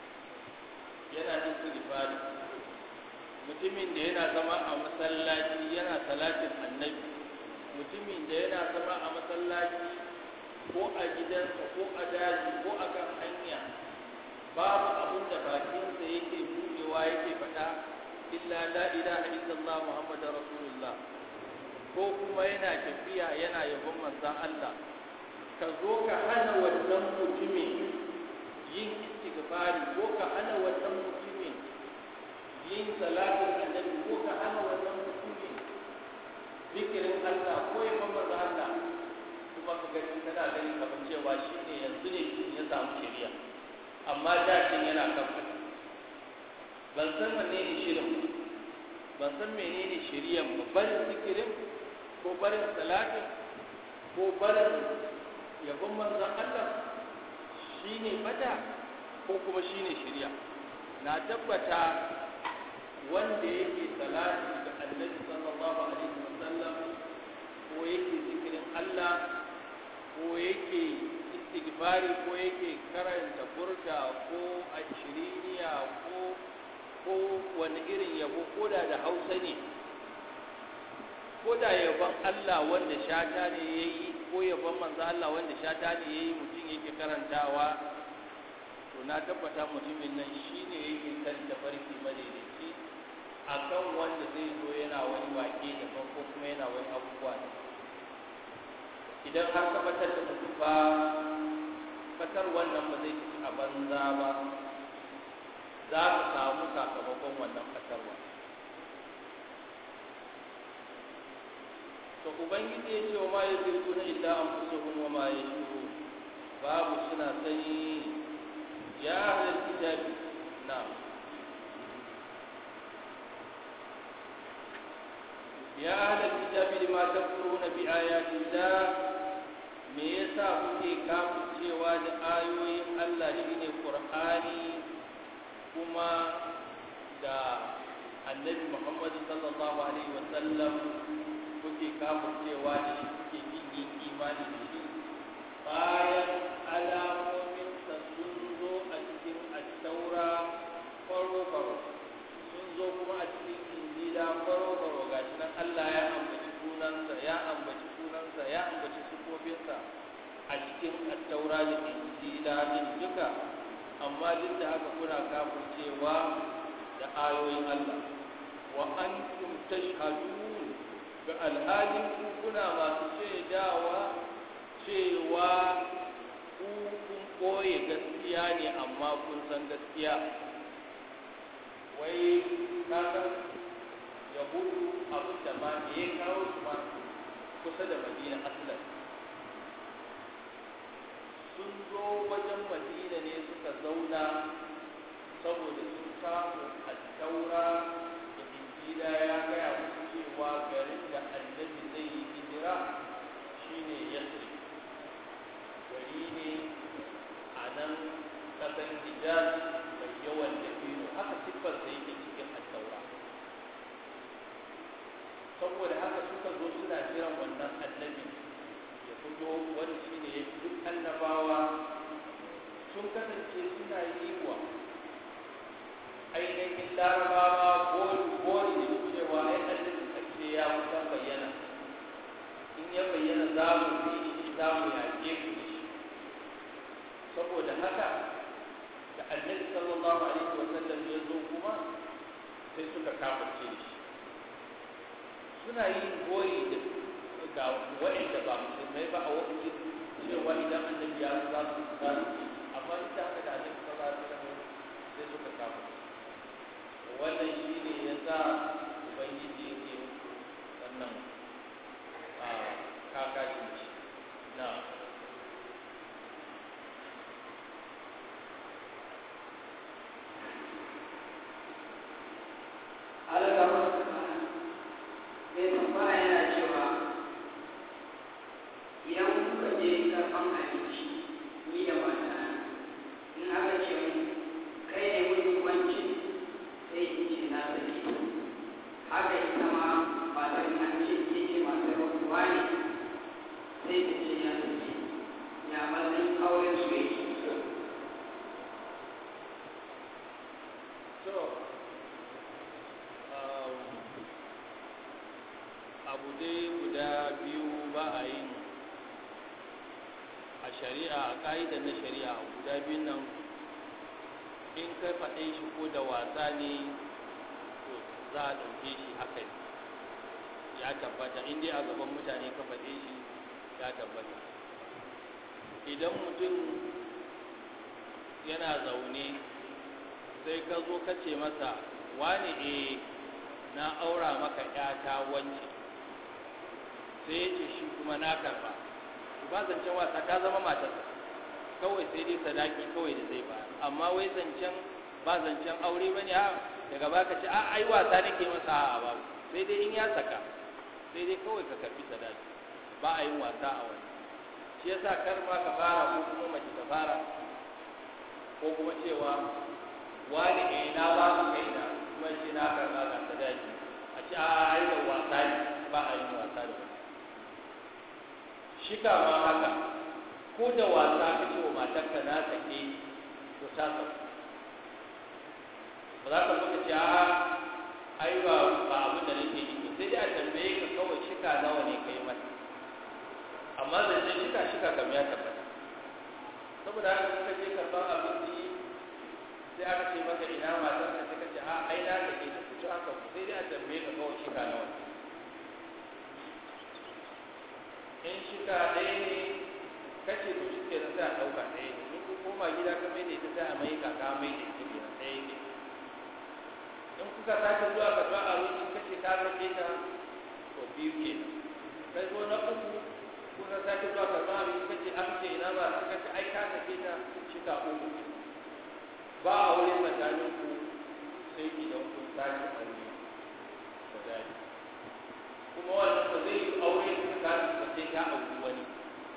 Speaker 2: yana istighfari mutumin da yana zama a masallaci yana salatin annabi mutumin da yana zama a masallaci ko a gidansa ko a daji ko a kan hanya babu abin da bakinsa yake buɗewa yake faɗa illa la ilaha illallah muhammadar rasulullah ko kuma yana tafiya yana yabon manzan Allah ka zo ka hana wannan mutumin yin istighfari ko ka hana wannan mutumin yin salatin annabi ko ka hana wannan mutumin zikirin Allah ko yabon manzan Allah kuma ka gani kana gani kamar cewa shine yanzu ne ya samu shari'a amma da yana kan ban san wanne ne shirin ban san menene shari'an ba barin zikirin ko barin salatin ko barin yabon manzon Allah shine bata ko kuma shine shari'a na tabbata wanda yake salati ga Annabi sallallahu alaihi wasallam ko yake zikirin Allah ko yake istighfari ko yake karanta burda ko ashiriniya ko ko wani irin yabo ko da da hausa ne ko da yabon Allah wanda shata ne ya yi ko yabon manzo Allah wanda shata ne ya yi mutum yake karantawa to na tabbata mutumin nan shi ne yake kan tafarki madaidaici a kan wanda zai zo yana wani wake da ko kuma yana wani abubuwa da idan har tabbatar da mutum ba fatar wannan ba zai ci a banza ba za ka samu sakamakon wannan fatarwa to ubangiji ya ce wa ma ya zirgu na illa an fusuhun wa ma ya shuru babu suna sani ya halar kitabi na ya halar kitabi da mata na bi ayatin da me yasa kuke cewa da ayoyin Allah shi ne Qur'ani kuma da annabi Muhammad sallallahu alaihi wa sallam kuke cewa da shi kuke yin yin imani da shi bayan alamomin sa sun zo a cikin at-taura faro faro sun zo kuma a cikin injila faro faro gashi nan Allah ya ambaci sunansa ya ambaci sunansa ya ambaci sufofinsa a cikin attaura da injila din duka amma duk da haka kuna kafircewa da ayoyin Allah wa antum tashhadun ga alhalin ku kuna masu shaidawa cewa ku kun koye gaskiya ne amma kun san gaskiya wai kaga yahudu abin da ma me ya kawo su ma kusa da madina aslan sun zo wajen madina ne suka zauna saboda sun samu a taura da injila ya gaya musu cewa garin da annabi zai yi hijira shine yasri gari ne a nan kasan hijaz mai yawan dabino haka siffar sai yake cikin attaura saboda haka suka zo suna jiran wannan annabi ya fito wani shi ne ya fi duk annabawa sun kasance suna yi wa ainihin larabawa gori gori da cewa ai annabi karshe ya kusan bayyana in ya bayyana za mu bi shi za dalilin haka da annabi sallallahu alaihi wa sallam ya zo kuma sai suka kafirce shi suna yin goyi da ga wa'anda ba musulmai ba a wani cewa idan annabi ya zo za su za su amma ita haka da annabi sallallahu alaihi wa sallam sai suka kafirce wannan shi ne ya sa ubangiji yake wannan a kakashin shi na abu dai guda biyu ba a yin a shari'a a ƙa'idar na shari'a guda biyun nan in ka faɗe shi ko da wasa ne to za a ɗauke shi haka ne ya tabbata in dai a gaban mutane ka faɗe shi ya tabbata idan mutum yana zaune sai ka zo ka ce masa wani e na aura maka ƴata wance sai ya ce shi kuma na karba ba zancen wasa ta zama matarsa kawai sai dai sadaki kawai da zai ba amma wai zancen ba zancen aure bane a daga baka ce a ai wasa nake masa a ba sai dai in ya saka sai dai kawai ka karbi sadaki ba a yin wasa a wani shi yasa kar ma ka fara ko kuma mace ta fara ko kuma cewa wani eh na ba ku kaina kuma shi na karba ga sadaki a ce a ai da wasa ne ba a yin wasa da wani shika ma haka ko da wasa ka ce wa matarka na sake to ta sauka ba za ka zo ka ce a ai ba ba abin da nake yi sai dai a tambaye ka kawai shika nawa ne kai mata amma da ce shika shika kam ya tabbata saboda haka kuka je karɓar abinci sai aka ce maka ina matar ka sai ka ce a ai na sake ta fito haka sai dai a tambaye ka kawai shika nawa ne in shika ɗaya ne kace to shi ke sai a ɗauka ɗaya ne in ku koma gida ka mai da ita sai a mai kaka mai da ita ke ɗaya ne in kuka sake zuwa ka ba a wuce kace ka rage ta to biyu ke kai zo na uku kuka sake zuwa ka ba a wuce kace an ce ina ba ka kace ai ka sake ta shika uku ba a wurin tsakanin ku sai idan kun sake aure da dadi kuma wannan ba zai yi aure tsakanin ka sai ta auri wani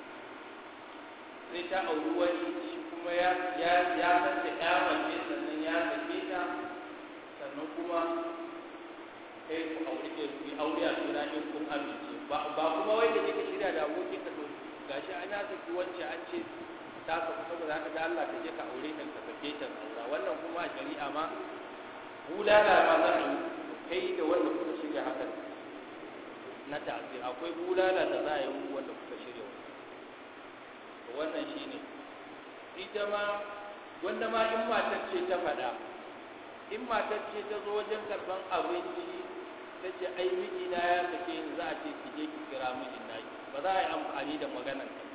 Speaker 2: sai ta auri wani shi kuma ya ya ya san da ya mace sannan ya sake ta sannan kuma kai ku aure ke ku aure a suna in kun amince ba ba kuma wai da kike shirya da abokin ka to gashi an ya saki wance an ce ta saku saboda haka da Allah ka je ka aure ta ka sake ta aura wannan kuma a shari'a ma bulala ma za a yi kai da wanda kuka shirya haka na ta'zir akwai bulala da za a yi wanda kuka shirya wannan shine ita ma wanda ma in matar ce ta faɗa in matar ce ta zo wajen karban abinci ta ce ai mijina ya sake ni za a ce ki je ki kira mijin naki ba za a yi amfani da maganar ta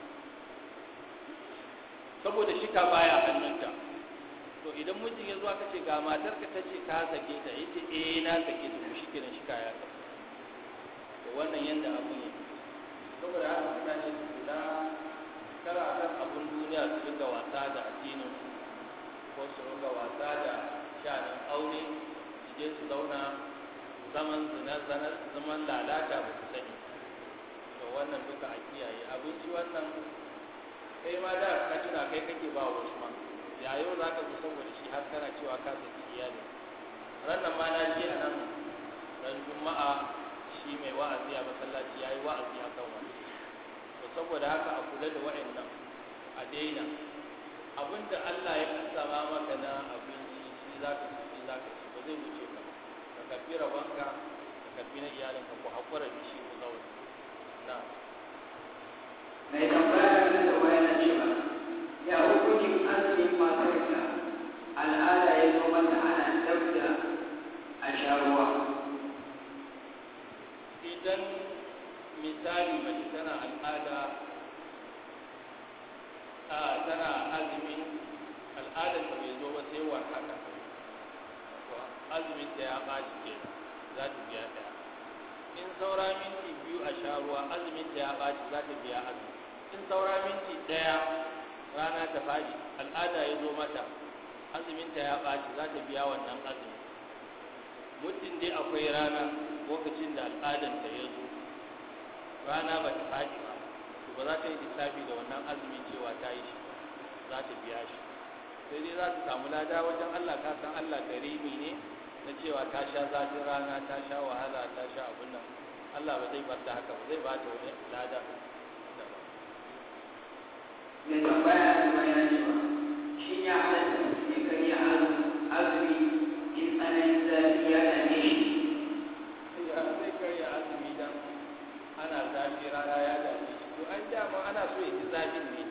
Speaker 2: saboda shika baya hannunta to idan mijin ya zo aka ce ga matar ka ta ce ka sake ta yace eh na sake ta shi kenan shika ya sake to wannan yanda abun yake saboda haka mutane su kula kara kan abun duniya su dinga wasa da addinin ko su dinga wasa da sha'anin aure su je su zauna zaman zina zaman lalata ba su sani to wannan duka a kiyaye abinci wannan kai ma da ka tuna kai kake ba wa wasu ma ya yau za ka zo saboda shi har kana cewa ka saki iyali ranar ma na ji a nan ran juma'a shi mai wa'azi a masallaci ya yi wa'azi a kan wani to saboda haka a kula da wa'annan a daina abinda Allah ya kasama maka na abinci shi za ka ci za ka ci ba zai wuce ka ka karbi rabonka ka karbi na iyalinka ku haƙura da shi ku zauna na
Speaker 3: mai tambaya da da waya na cewa ya hukuncin azumi wanda ana dab da a sha ruwa
Speaker 2: idan misali mace tana al'ada a tana azumin al'adar ta bai zo ba sai war haka to azumin ta ya ɓaci ke za ta biya ɗaya in saura minti biyu a sha ruwa azumin ta ya ɓaci za ta biya azumi in saura minti ɗaya rana ta faɗi al'ada ya zo mata azumin ta ya ɓaci za ta biya wannan azumi muddin dai akwai rana lokacin da al'adanta ya zo rana ba ta faɗi ba to ba za ta yi lissafi da wannan azumin cewa ta yi shi za ta biya shi sai dai za ta samu lada wajen Allah ka san Allah karimi ne na cewa ta sha zafin rana ta sha wahala ta sha abun nan Allah ba zai bar ta haka ba zai ba ta wani lada
Speaker 3: mai tambaya kuma yana cewa shi ya halatta mutum ya karya azumi in tsananin zafi ya dame shi
Speaker 2: ya zai karya azumi dan ana zafi rana ya dame shi to an dama ana so ya ji zafin ne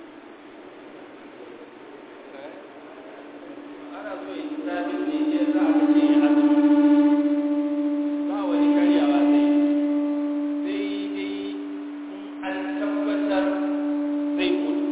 Speaker 2: ana so ya ji zafin ne shi yasa aka ce ya azumi ba wani karyawa sai sai dai in an tabbatar zai mutu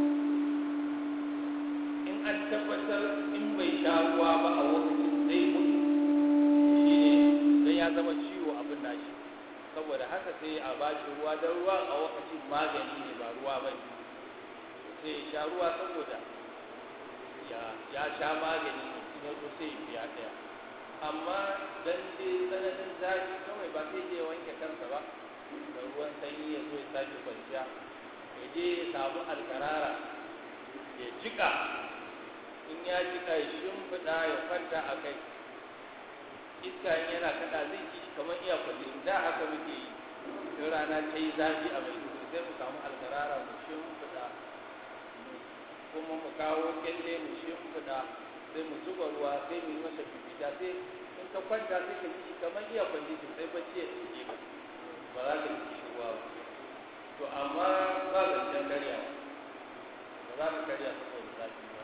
Speaker 2: in an tabbatar in bai sha ruwa ba a lokacin zai mutu shi ne don ya zama ciwo abin nashi saboda haka sai a ba shi ruwa don ruwa a lokacin magani ne ba ruwa ba ne sai ya sha ruwa saboda ya sha magani ne kuma ko sai ya biya ɗaya amma dan dai tsananin zafi kawai ba sai je wanke kansa ba da ruwan sanyi ya zo ya sake kwanciya ya je ya samu alkarara ya jika in ya jika ya shimfiɗa ya kwanta a kai iska in yana kada zai ji shi kamar iya kwalli da haka muke yi in rana ta yi zafi a mai duhu sai mu samu alkarara mu shimfiɗa kuma mu kawo kyalle mu shimfiɗa sai mu zuba ruwa sai mu yi masa fifita sai in ka kwanta sai ka ji shi kamar iya kwalli sai bacci ya ɗauke ka ba za ka ji shi ruwa ba to amma ba zancen karyawa ba za ka karya saboda zafi ba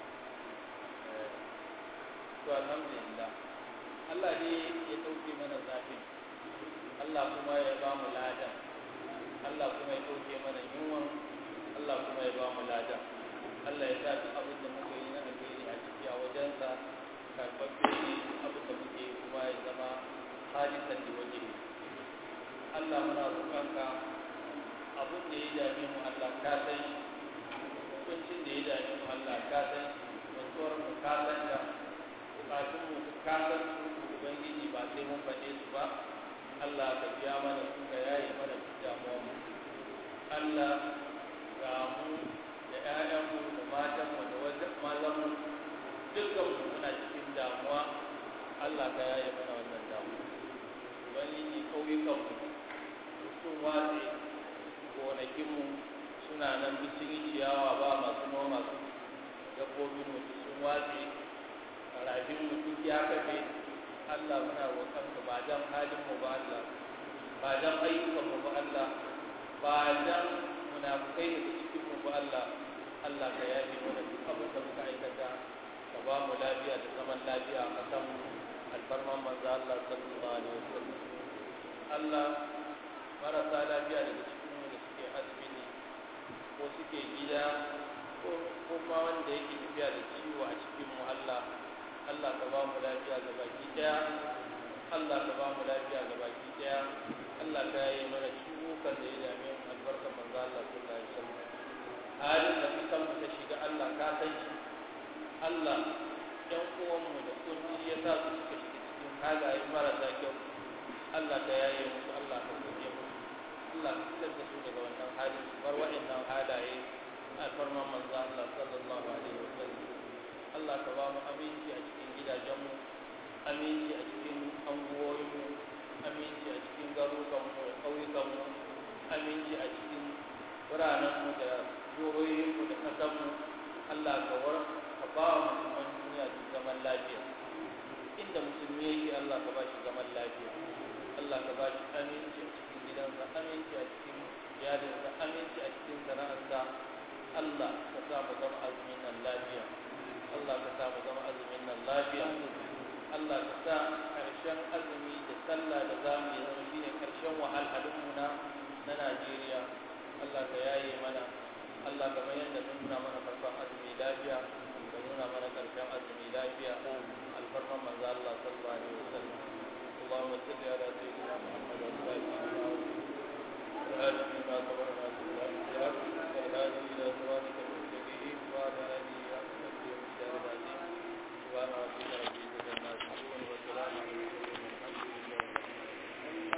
Speaker 2: to alhamdulillah Allah ne ya ɗauke mana zafin Allah kuma ya ba mu lada Allah kuma ya ɗauke mana yunwan Allah kuma ya ba mu lada Allah ya sa duk abin da muka yi na alheri a ciki a wajensa karɓaɓɓe ne abin da muke yi kuma ya zama halisan da waje Allah muna roƙonka abin da ya dame mu Allah ka san shi hukuncin da ya dame mu Allah ka san shi mutuwar mu ka san ta bukatun mu ka san su ubangiji ba sai mun faɗe su ba Allah ka biya mana su ka yaye mana su damuwa mu Allah ga mu da ƴaƴanmu da matanmu da wajen mazanmu dukkan mu muna cikin damuwa Allah ka yaye mana wannan damuwa ubangiji ƙauyukanmu sun watse gonakinmu suna nan duk sun yi ciyawa ba masu noma su dabbobin mu sun watse rafin mu duk ya kafe Allah muna roƙon ka ba dan halin mu ba Allah ba dan ayyukan mu ba Allah ba dan munafukai da cikin mu ba Allah Allah ka yafe mana duk abin da muka aikata ka ba mu lafiya da zaman lafiya a kasan alfarman manzo Allah sallallahu alaihi wasallam Allah marasa lafiya daga cikin mu da suke asibiti ko suke gida ko kuma wanda yake tafiya da ciwo a cikin mu Allah Allah ka ba mu lafiya ga baki daya Allah ka ba mu lafiya ga baki daya Allah ka yi mana ciwukan da ya dame mu albarka manzo Allah sallallahu alaihi wasallam halin da kusan mu ta shiga Allah ka san shi Allah ɗan uwan mu da kunci ya sa su suka shiga cikin halaye marasa kyau Allah ka yaye musu Allah ka kuke musu Allah ka fitar da su daga wannan hali su bar waɗannan halaye a farman manzo Allah sallallahu alaihi wasallam Allah ka ba mu aminci a cikin gidajenmu aminci a cikin anguwoyinmu aminci a cikin garurukanmu da ƙauyukanmu aminci a cikin biranenmu da jihohinmu da ƙasarmu Allah ka war ka ba wa musulman duniya su zaman lafiya inda musulmi yake Allah ka ba shi zaman lafiya Allah ka ba shi aminci a cikin gidansa aminci a cikin iyalinsa aminci a cikin sana'arsa Allah ka sa mu zama azumin nan lafiya Allah ka sa mu zama azumin nan lafiya Allah ka sa ƙarshen azumi da sallah da za mu yi zama shine ƙarshen wahalhalunmu na na Najeriya Allah ka yaye mana Allah ka mayar da nuna mana farkon azumi lafiya ka nuna mana ƙarshen azumi lafiya alfarman manzo Allah sallallahu alaihi wasallam اللهم صل على سيدنا محمد وعلى اله وصحبه وسلم